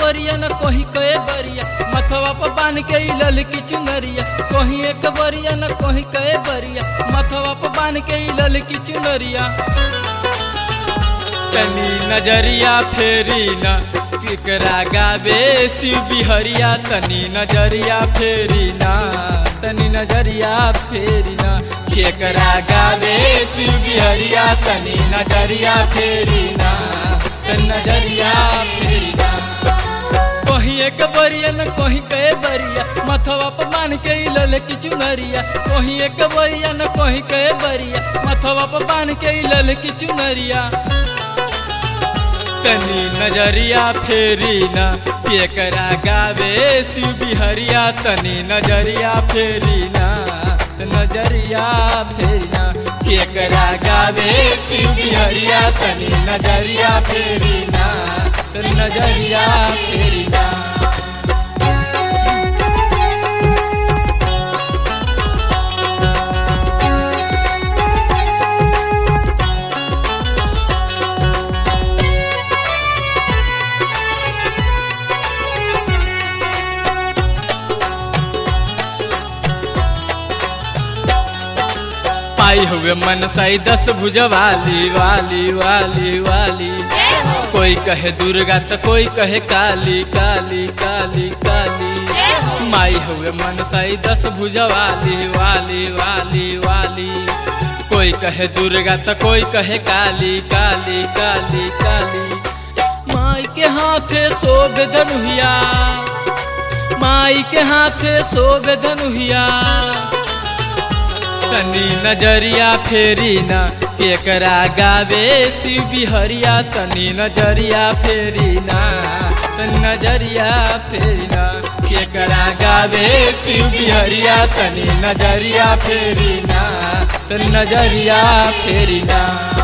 बरिया न कहीं कए बरिया मथवा पर बांध के ई ललकी चुनरिया कहीं एक बरिया न कहीं कए बरिया मथवा पर बांध के ई ललकी चुनरिया तनी नजरिया फेरी ना केकरा गावे शिव बिहरिया तनी नजरिया फेरी ना तनी नजरिया फेरी ना केकरा गावे शिव बिहरिया तनी नजरिया फेरी ना तनी नजरिया फेरी ना कहीं एक बरिया न कहीं कए बरिया मथवा पर बांध के ई ललकी चुनरिया कहीं एक बरिया न कहीं कए बरिया मथवा पर बांध के ई ललकी चुनरिया तनी नजरिया फेरी ना केकरा गावे शिव बिहरिया तनी नजरिया फेरी ना नजरिया फेरी ना केकरा गावे शिव बिहरिया तनी नजरिया फेरी ना तनी नजरिया फेरी ना पाई हुए मन साई दस भुजवाली वाली वाली वाली कोई कहे दुर्गा तो कोई कहे काली काली काली काली माई हुए मन साई दस भुजवाली वाली वाली वाली कोई कहे दुर्गा तो कोई कहे काली काली काली काली माई के हाथे शोभ धनुहिया माई के हाथे शोभ धनुहिया तनी नजरिया फेरी ना केकरा गावे शिव बिहरिया तनी नजरिया फेरी ना तनी नजरिया फेरी ना केकरा गावे शिव बिहरिया तनी नजरिया फेरी ना तनी नजरिया फेरी ना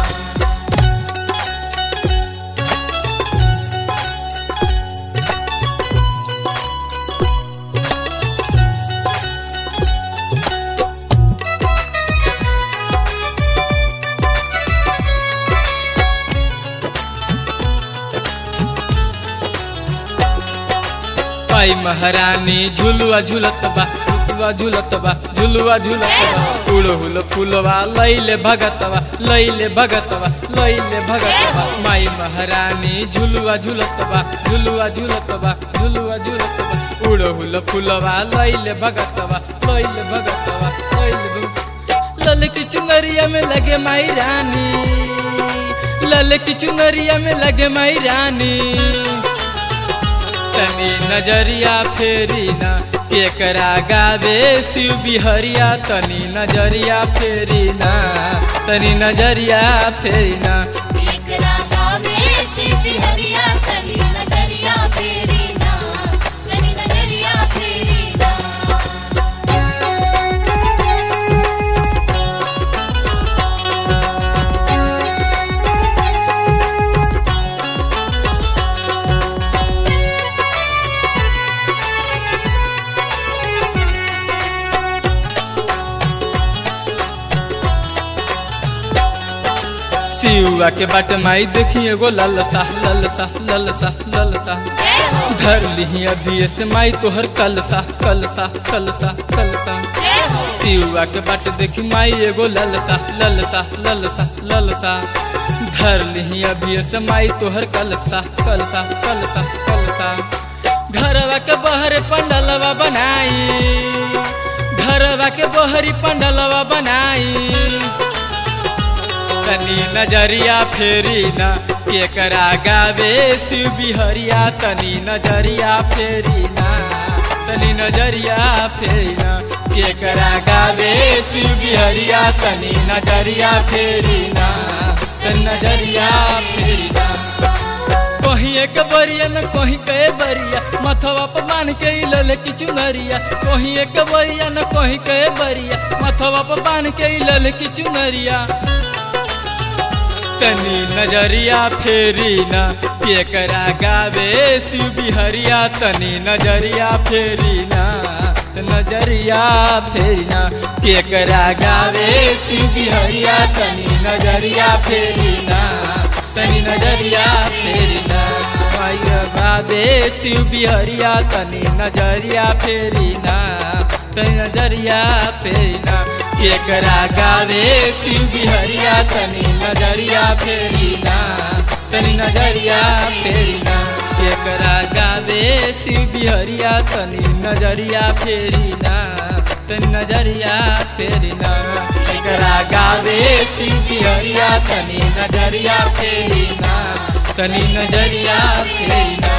पाई महारानी झुलुआ झुलत बा झुलुआ झुलत बा झुलुआ झुलत बा उड़ हुल फुलवा लैले भगतवा लैले भगतवा लैले भगतवा माई महारानी झुलुआ झुलत बा झुलुआ झुलत बा झुलुआ झुलत बा उड़ हुल फुलवा लैले भगतवा लैले भगतवा लैले भगतवा ललकी चुनरिया में लगे माई रानी ललकी चुनरिया में लगे माई रानी तनी नजरिया फेरी ना केकरा गावे शिव बिहरिया तनी नजरिया फेरी ना तनी नजरिया फेरी ना एकरा गावे शिव हरिया तनी नजरिया फेरी ना तनी नजरिया फेरी ना शिवा के बाट माई देखी एगो ललसा ललसा ललसा ललसा जय हो धर ली अभी से माई तोहर कलसा कलसा कलसा कलसा जय हो शिवा के बाट देखी माई एगो ललसा ललसा ललसा ललसा धर ली अभी से माई तोहर कलसा कलसा कलसा कलसा घरवा के बहरे पंडलवा बनाई घरवा के बहरी पंडलवा बनाई तनी नजरिया फेरी ना केकरा गावे शिव बिहरिया तनी नजरिया फेरी ना तनी नजरिया फेरी ना केकरा गावे शिव बिहरिया तनी नजरिया फेरी ना तनी नजरिया फेरी ना कहीं एक बरिया न कहीं कए बरिया मथवा पर बांध के ई ललकी चुनरिया कहीं एक बरिया न कहीं कए बरिया मथवा पर बांध के ई ललकी चुनरिया तनी नजरिया फेरी ना केकरा गावे शिव बिहरिया तनी नजरिया फेरी ना त नजरिया फेरी ना केकरा गावे शिव बिहरिया तनी नजरिया फेरी ना तनी नजरिया फेरी ना गावे शिव बिहरिया तनी नजरिया फेरी ना तनी नजरिया फेरी ना केकरा गावे शिव बिहरिया तनी नजरिया फेरी ना तनी नजरिया फेरी ना केकरा गावे शिव बिहरिया तनी नजरिया फेरी ना तनी नजरिया फेरी ना केकरा गावे शिव बिहरिया तनी नजरिया फेरी ना तनी नजरिया फेरी ना